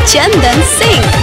Chandan Singh.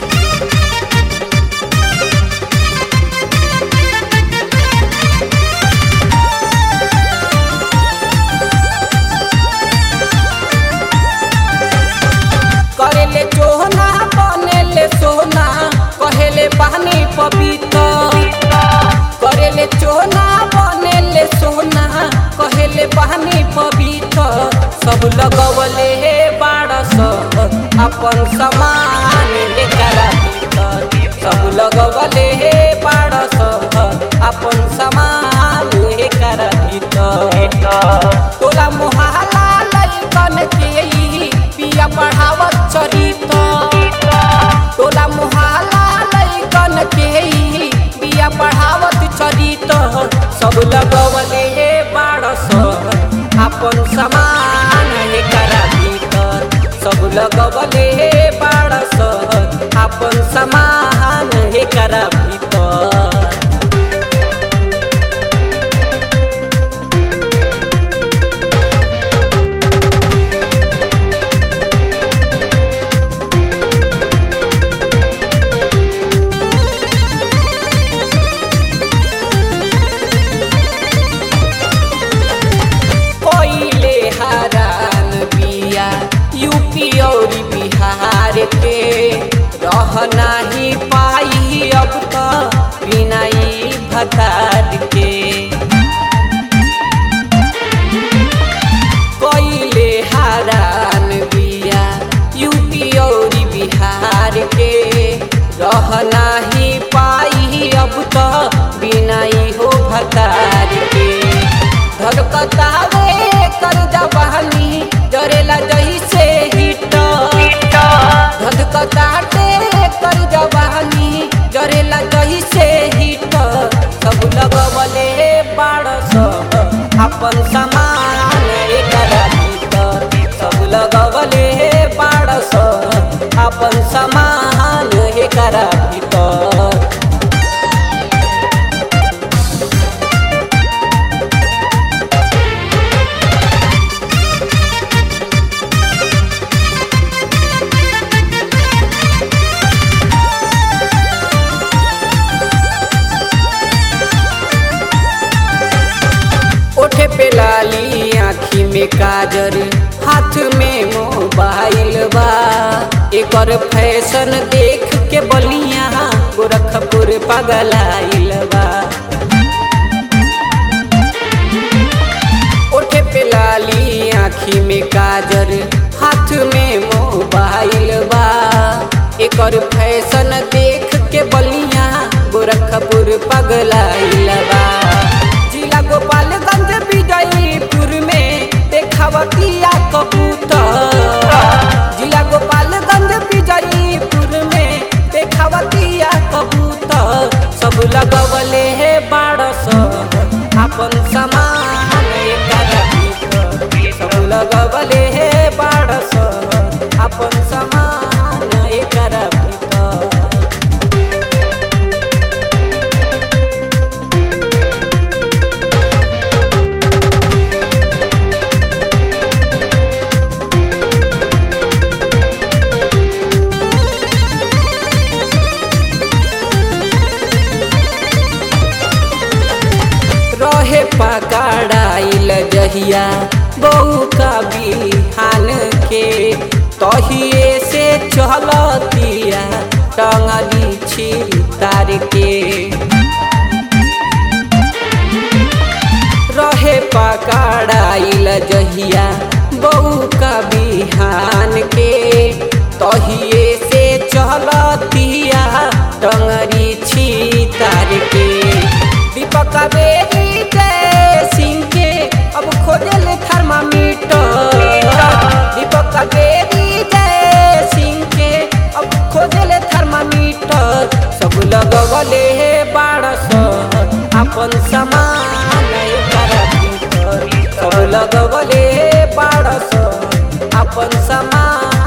करेले चोहना बनेले सोना कहेले पानी पपीता करेले चोहना बनेले सोना कहेले पानी पपीता सब लगवले हे बारस अपन समान लेकर भीतर सब लगवले हे बारस अपन समान लेकर भीतर तोला मोहल्ला लइकन के ई पिया पढ़ावत चरित टोला मोहल्ला लइकन के ई पिया पढ़ावत चरित सब लगवले हे बारस अपन समान एकर भीतर सब लगवले हे बारस अपन समान एकर भीतर कोइले हरान बिया यूपी और बिहार के रह नाही पाई अब तो बिना ई भतार के कोइले हरान बिया यूपी और बिहार के रह नाही पाई अब तो बिना ई हो भतार के धड़कतावे कर जवानी जरेला जही से हिट धड़कताटे कर जवानी जरेला जही से हिट सब लगवले बारस अपन समान एकर भीतर सब लगवले बारस अपन समान एकर भीतर ओठे पे लाली आँखी में काजर हाथ में मोबाइल बा एकर फैशन देख के बलिया गोरखपुर पगलाइल बा ओठे पे लाली आँखी में काजर हाथ में मोबाइल बा एकर फैशन देख के बलिया गोरखपुर पगलाइल बा जिला गोपालगंज विजयपुर में देखावतिया कबूतर जिला गोपालगंज विजयपुर में देखावतिया कबूतर सब लगवले हे बारस अपन समान एकर भीतर सब लगवले हे बारस अपन समान एकर भीतर रहे पकड़ाइल जहिया बहू का बिहान के तहिए से चलतिया टंगली छिल तार के रहे पकड़ाइल जहिया बहू का बिहान के तहिए से चलतिया टंगरी छी तार के दीपक बेरी जय सिंह के अब खोजल थर्मामीटर दीपक बेरी जय सिंह के अब खोजल थर्मामीटर सब लगवले हे बारस अपन समान एकर भीतर सब लगवले हे बारस अपन समान